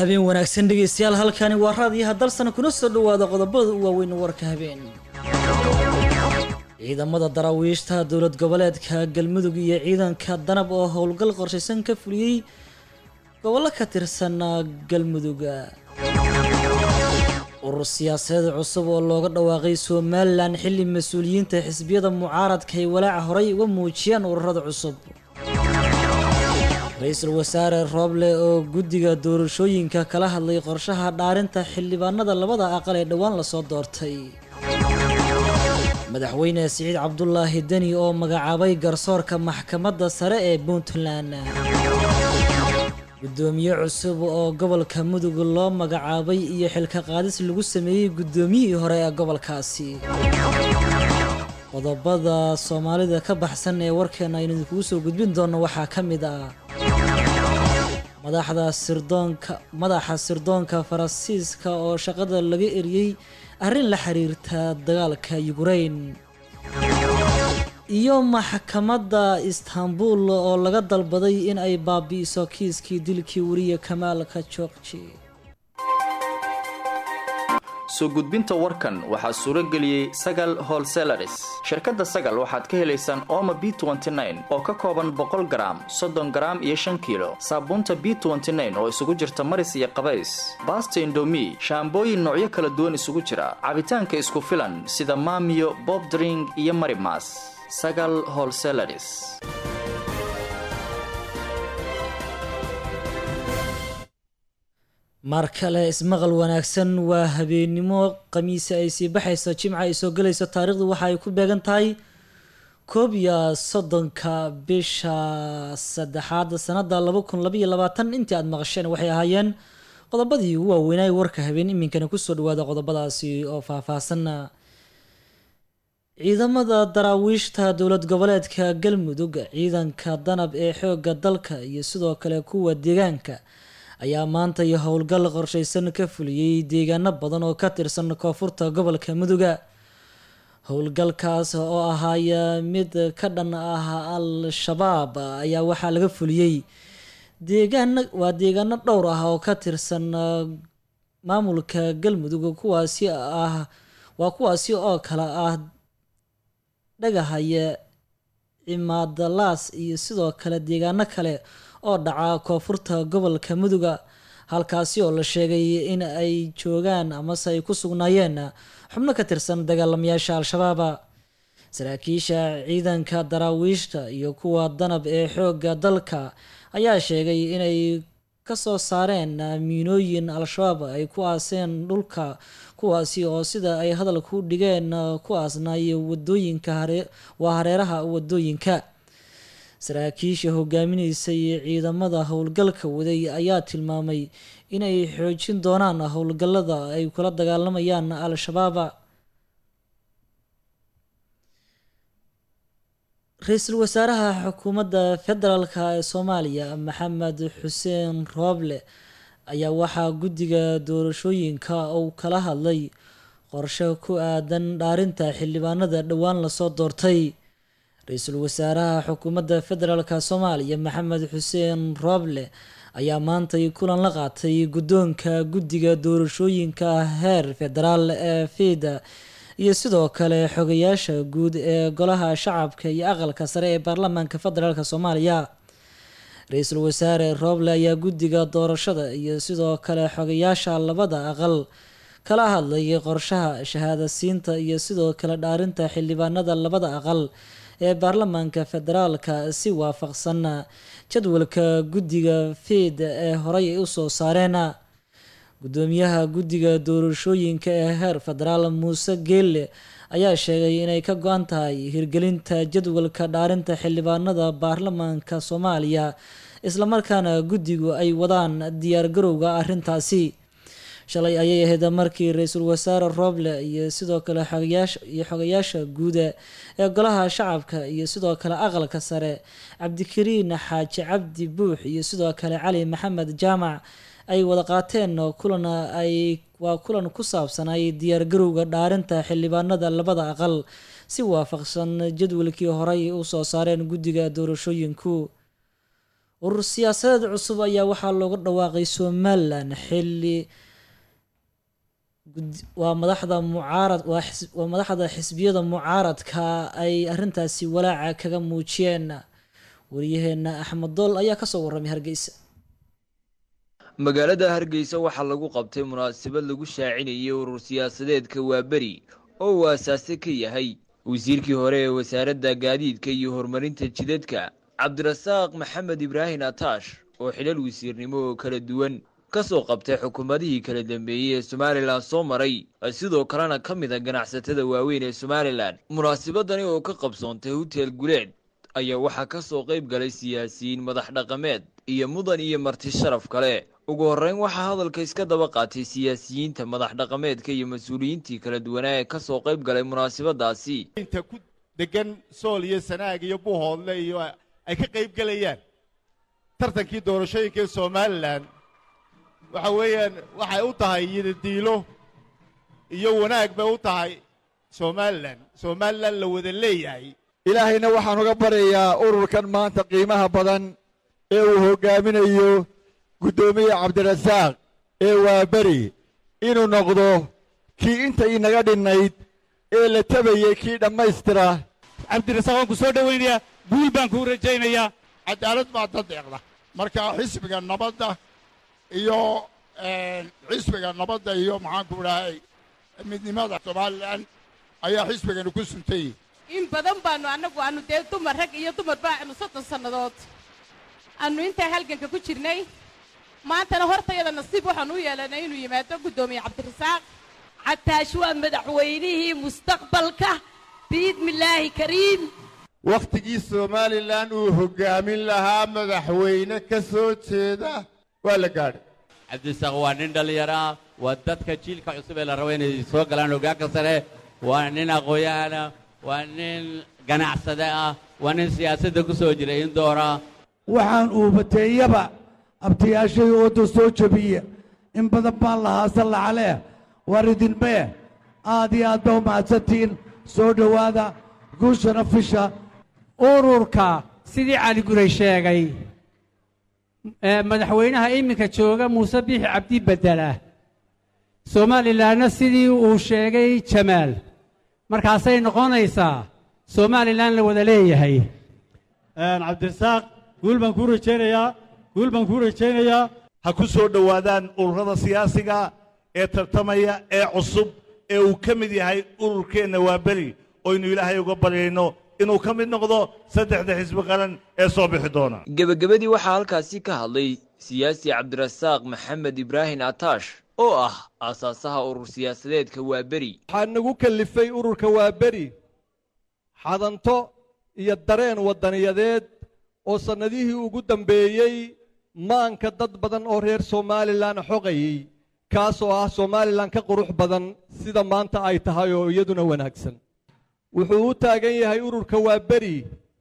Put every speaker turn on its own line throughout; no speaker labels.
habeen wanaagsan dhegeystayaal halkani waa raadiyaha dalsana kuna soo dhawaada qodobada u waaweyn warka habeen ciidamada daraawiishta dowlad goboleedka galmudug iyo ciidanka danab oo howlgal qorshaysan ka fuliyey gobollo ka tirsan galmudug urur siyaasadeed cusub oo looga dhawaaqay somalilan xilli mas-uuliyiinta xisbiyada mucaaradka ay walaaca horey uga muujiyaan ururada cusub ra-iisul wasaare rooble oo guddiga doorashooyinka kala hadlay qorshaha dhaarinta xildhibaanada labada aqal ee dhowaan lasoo doortay madaxweyne siciid cabdulaahi deni oo magacaabay garsoorka maxkamadda sare ee puntland guddoomiye cusub oo gobolka mudug loo magacaabay iyo xilka qaadis lagu sameeyey guddoomiyihii hore ee gobolkaasi qodobada soomaalida ka baxsan ee warkeena aynu idinkugu soo gudbin doonno waxaa ka mid ah madaxda sirdoonka madaxa sirdoonka faransiiska oo shaqada laga eriyey arrin la xiriirta dagaalka yukrain iyo maxkamadda istanbul oo laga dalbaday in ay baabi'iso kiiskii dilkii weriye kamaalka joogji
soo gudbinta warkan waxaa suuro geliyey sagal holselaris shirkadda sagal waxaad ka helaysaan ooma b oo ka kooban boqol garaam soddon garaam iyo shan kiilo saabuunta b oo isugu jirta maris iyo qabays baasta indomi shaambooyin noocyo kala duwan isugu jira cabitaanka isku filan sida maamiyo bobdring iyo marimas sagal holselaris
mar kale ismaqal wanaagsan waa habeennimo khamiise ay sii baxayso jimca ay soo gelayso taariikhdu waxa ay ku beegan tahay koob iyo soddonka bisha saddexaad sanada laba kun labaiyo labaatan intii aada maqasheen waxay ahaayeen qodobadii ugu waaweynay warka habeen iminkana kusoo dhawaada qodobadaasi oo faahfaahsan ciidamada daraawiishta dowlad goboleedka galmudug ciidanka danab ee xoogga dalka iyo sidoo kale kuwa deegaanka ayaa maanta iyo howlgal qorshaysan ka fuliyey deegaano badan oo ka tirsan koonfurta gobolka muduga howlgalkaas oo ahaaya mid ka dhan ah al-shabaab ayaa waxaa laga fuliyey deegaano waa deegaano dhowr ah oo ka tirsan maamulka galmudug kuwaasi ah waa kuwaasi oo kale ah dhagahaya cimaadalaas iyo sidoo kale deegaano kale oo dhaca koonfurta gobolka muduga halkaasi oo la sheegay in ay joogaan amase ay ku sugnaayeen xubno ka tirsan dagaalamayaasha al-shabaaba saraakiisha ciidanka daraawiishta iyo kuwa danab ee xoogga dalka ayaa sheegay inay kasoo saareen miinooyin al-shabaab ay ku aaseen dhulka kuwaasi oo sida ay hadalka u dhigeen ku aasnaay wadooyinka waa hareeraha wadooyinka saraakiisha hogaaminaysay ciidamada howlgalka waday ayaa tilmaamay inay xoojin doonaan howlgallada ay kula dagaalamayaan al-shabaaba ra-iisul wasaaraha xukuumadda federaalk ee soomaaliya maxamed xuseen rooble ayaa waxaa guddiga doorashooyinka uu kala hadlay qorshe ku aadan dhaarinta xildhibaanada dhowaan lasoo doortay ra-iisul wasaaraha xukuumadda federaalk soomaaliya maxamed xuseen rooble ayaa maantay kulan la qaatay guddoonka guddiga doorashooyinka heer federaal ee fida iyo sidoo kale xogayaasha guud ee golaha shacabka iyo aqalka sare ee baarlamaanka federaalk soomaaliya ra-iisul wasaare rooble ayaa guddiga doorashada iyo sidoo kale xogayaasha labada aqal kala hadlayay qorshaha shahaadasiinta iyo sidoo kale dhaarinta xildhibaanada labada aqal ee baarlamaanka federaalka si waafaqsan jadwalka guddiga fiid ee horey ay usoo saareen guddoomiyaha guddiga doorashooyinka ee heer federaal muuse geelle ayaa sheegay inay ka go-an tahay hirgelinta jadwalka dhaarinta xildhibaanada baarlamaanka soomaaliya islamarkaana guddigu ay wadaan diyaargarowga arrintaasi shalay ayay ahayd markii ra-iisul wasaare rooble iyo sidoo kale xogayaasha iyo xogayaasha guuda ee golaha shacabka iyo sidoo kale aqalka sare cabdikariin xaaji cabdi buux iyo sidoo kale cali maxamed jaamac ay wada qaateen kulan ay waa kulan ku saabsanay diyaargarowga dhaarinta xildhibaanada labada aqal si waafaqsan jadwalkii horey usoo saareen guddiga doorashooyinku urur siyaasadeed cusub ayaa waxaa looga dhawaaqay somalilan xilli waa madaxda mucaarad waa madaxda xisbiyada mucaaradka ay arrintaasi walaaca kaga muujiyeen wariyaheena axmed dool ayaa kasoo warramay hargeysa
magaalada hargeysa waxaa lagu qabtay munaasabad lagu shaacinayay urur siyaasadeedka waaberi oo uu aasaase ka yahay wasiirkii hore ee wasaaradda gaadiidka iyo horumarinta jidadka cabdirasaaq maxamed ibraahin ataash oo xilal wasiirnimo oo kala duwan ka soo qabtay xukuumadihii kala dambeeyey ee somalilan soo maray sidoo kalena ka mid a ganacsatada waaweyn ee somalilan munaasabadani oo ka qabsoontay hotel guleed ayaa waxaa ka soo qayb galay siyaasiyiin madax dhaqameed iyo mudan iyo marti sharaf kale ugu horreyn waxaa hadalka iska daba qaatay siyaasiyiinta madax dhaqameedka iyo mas-uuliyiintii kala duwanaa ee ka soo qayb galay munaasabadaasi
inta ku degan sool iyo sanaag iyo buuhoodle iyo ay ka qayb gelayaan tartankii doorashooyinka ee somalilan waxa weeyaan waxay u tahay yidadiilo iyo wanaag bay u tahay somalilan somalilan la wada leeyahay
ilaahayna waxaan uga baryayaa ururkan maanta qiimaha badan ee uu hoggaaminayo guddoomiye cabdirasaaq ee waaberi inuu noqdo kii inta inaga dhinnayd ee la tabayey kii dhammaystira
cabdirasaaq waan ku soo dhowaynayaa guul baan kuu rajaynayaa
cadaalad baa dad deeqda marka xisbiga nabadda iyo xisbiga nabadda iyo maxaanku idhahay midnimada somalilan ayaa xisbigani ku suntayey
in badan baannu annagu aannu dee dumar rag iyo dumar baanu soddon sannadood aannu intaa halganka ku jirnay maantana hortayada nasiib waxaanu u yeelanay inuu yimaado guddoomiye cabdirasaaq
cataash waa madaxweynihii mustaqbalka biidnillaahi kariim
wakhtigii somalilan uu hoggaamin lahaa madaxweyne ka soo jeeda waa la gaadhay
cabdirasaaq waa nin dhallinyaro ah waa dadka jiilka cusub ee la rabo inay soo galaan hoggaanka sare waa nin aqoon-yahana waa nin ganacsade ah waa nin siyaasadda ku soo jiray in doora
waxaan uubateeyaba abtayaashay ooda soo jebiya in badan baan lahaa sallacalee war idinmee aad iyo aad ba u mahadsantihiin soo dhowaada guushana fisha
ururka sidii cali guray sheegay madaxweynaha iminka jooga muuse biixi cabdi bedela somalilanna sidii uu sheegay jamaal markaasay noqonaysaa somalilan la wada leeyahay
cabdirasaaq guul baan kuu rajaynayaa guul baan kuu rajaynayaa
ha ku soo dhowaadaan ururada siyaasiga ee tartamaya ee cusub ee uu ka mid yahay ururkeenna waa beri oynu ilaahay uga baryayno inuu ka mid noqdo saddexda xisbi qaran ee soo bixi doona
gebagabadii waxaa halkaasi ka hadlay siyaasi cabdirasaaq maxamed ibraahin ataash oo ah aasaasaha urur siyaasadeedka waaberi
waxaa nagu kallifay ururka waaberi xadanto iyo dareen waddaniyadeed oo sannadihii ugu dambeeyey maanka dad badan oo reer somalilan xoqayey kaasoo ah somalilan ka qurux badan sida maanta ay tahay oo iyaduna wanaagsan wuxuu u taagan yahay ururka waaberi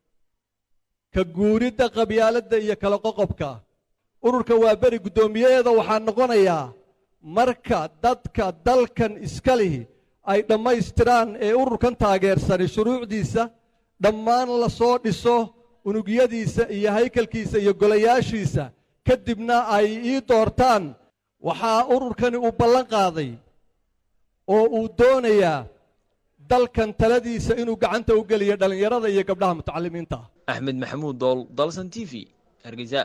ka guuridda qabyaaladda iyo kala qoqobka ururka waaberi guddoomiyaheeda waxaa noqonayaa marka dadka dalkan iska lihi ay dhammaystiraan ee ururkan taageersani shuruucdiisa dhammaan la soo dhiso unugyadiisa iyo haykalkiisa iyo golayaashiisa ka dibna ay ii doortaan waxaa ururkani uu ballan qaaday oo uu doonayaa dalkan taladiisa inuu gacanta u geliyo dhallinyarada iyo gabdhaha mutacalimiinta ah
axmed maxamuud dool dalsan t v hargeysa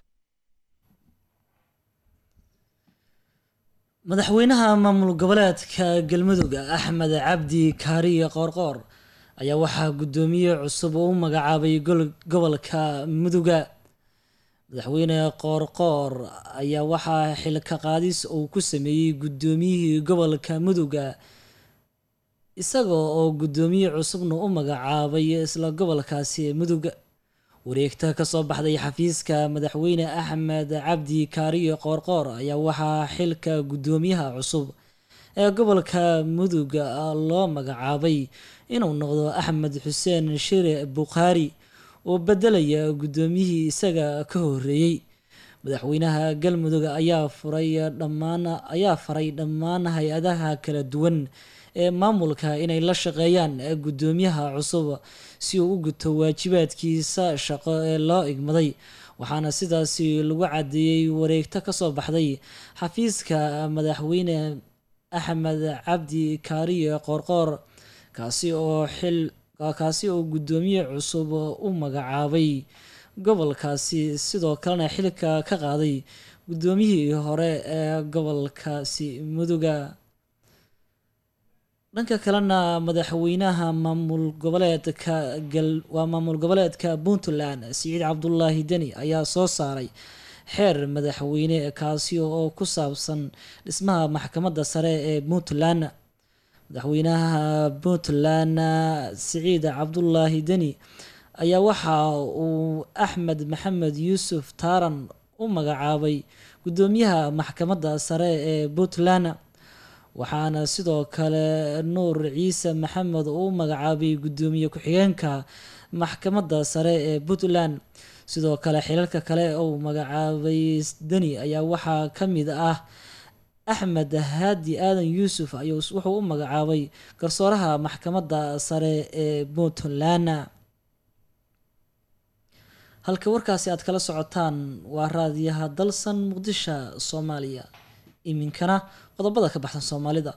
madaxweynaha maamul goboleedka galmudug axmed cabdi kaariye qoorqoor ayaa waxaa guddoomiye cusub oo u magacaabay gobolka muduga madaxweyne qoorqoor ayaa waxaa xilka qaadis uu ku sameeyey guddoomiyihii gobolka muduga isagoo oo guddoomiye cusubna u magacaabay isla gobolkaasi muduga wareegta kasoo baxday xafiiska madaxweyne axmed cabdi kaariye qoorqoor ayaa waxaa xilka guddoomiyaha cusub ee gobolka muduga loo magacaabay inuu noqdo axmed xuseen shire bukhaari oo bedelaya guddoomiyihii isaga ka horeeyey madaxweynaha galmudug ayaa furay dhammaan ayaa faray dhammaan hay-adaha kala duwan ee maamulka inay la shaqeeyaan guddoomiyaha cusub si uu u guto waajibaadkiisa shaqo ee loo igmaday waxaana sidaasi lagu cadeeyey wareegto kasoo baxday xafiiska madaxweyne axmed cabdi kaariye qoorqoor kaasi oo xil kaasi oo guddoomiye cusub u magacaabay gobolkaasi sidoo kalena xilka ka qaaday guddoomiyihii hore ee gobolkaasi muduga dhanka kalena madaxweynaha maamul goboleedka gal waa maamul goboleedka puntland siciid cabdulaahi deni ayaa soo saaray xeer madaxweyne kaasi oo ku saabsan dhismaha maxkamadda sare ee puntland madaxweynaha puntland siciid cabdulaahi deni ayaa waxa uu axmed maxamed yuusuf taaran u magacaabay guddoomiyaha maxkamadda sare ee puntland waxaana sidoo kale nuur ciise maxamed uu u magacaabay guddoomiye ku-xigeenka maxkamadda sare ee puntland sidoo kale xilalka kale uu magacaabay deni ayaa waxaa ka mid ah axmed haadi aadan yuusuf ayuu wuxuu u magacaabay garsooraha maxkamadda sare ee puntland halka warkaasi aad kala socotaan waa raadiyaha dalsan muqdisho soomaaliya iminkana qodobada ka baxsan soomaalida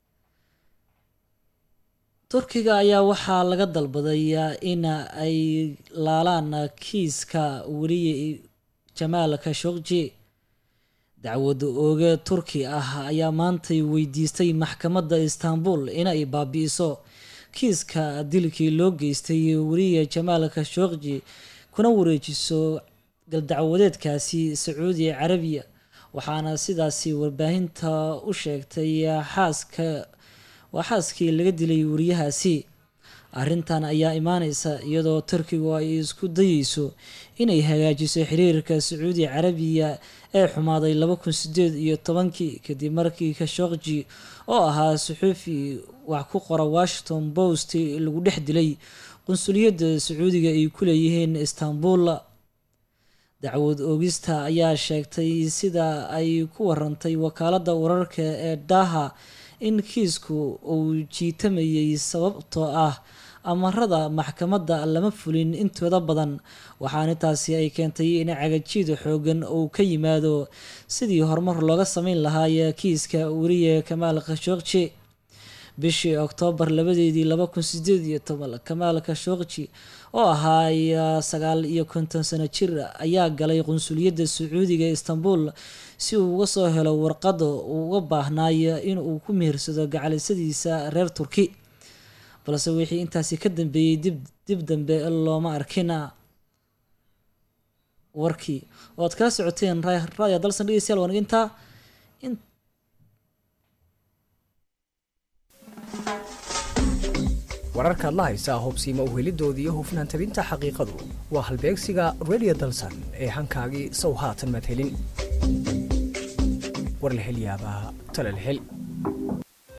turkiga ayaa waxaa laga dalbaday in ay laalaan kiiska weliye jamaal khashogji dacwada ooge turki ah ayaa maantay weydiistay maxkamadda istanbul inay baabi'iso kiiska dilkii loo geystay weliye jamaal khashogji kuna wareejiso galdacwadeedkaasi sacuudi carabiya waxaana sidaasi warbaahinta u sheegtay xaaska waa xaaskii laga dilay wariyahaasi arrintan ayaa imaaneysa iyadoo turkigu ay isku dayeyso inay hagaajiso xiriirka sacuudi carabiya ee xumaaday laba kun sideed iyo tobankii kadib markii khashogji oo ahaa suxuufi wax ku qora washington post lagu dhex dilay qunsuliyadda sacuudiga ay ku leeyihiin istanbul dacwad oogista ayaa sheegtay sida ay ku warantay wakaaladda wararka ee daha in kiisku uu jiitamayay sababtoo ah amarada maxkamadda lama fulin intooda badan waxaana taasi ay keentay in cagajiid xoogan uu ka yimaado sidii horumar looga sameyn lahaay kiiska weriye kamaal khashogji bishii oktoobar labadeedii laba kun sideed iyo toban kamaal khashogji oo ahaa sagaal iyo konton sano jir ayaa galay qunsuliyadda sacuudiga istanbul si uu uga soo helo warqada uu uga baahnaayo inuu ku mehersado gacalisadiisa reer turki balse wixii intaasi ka dambeeyey dib dib dambe looma arkin warkii oo aad kala socoteen raadiyo dalsan dhegeystayaal waan intaa
wararkaad la haysaa hubsiima uhelidooda iyo hufnaan tabinta xaqiiqadu waa halbeegsiga redio dalsan ee hankaagii sow haatan madhelin war la hel yaabaa tale la hel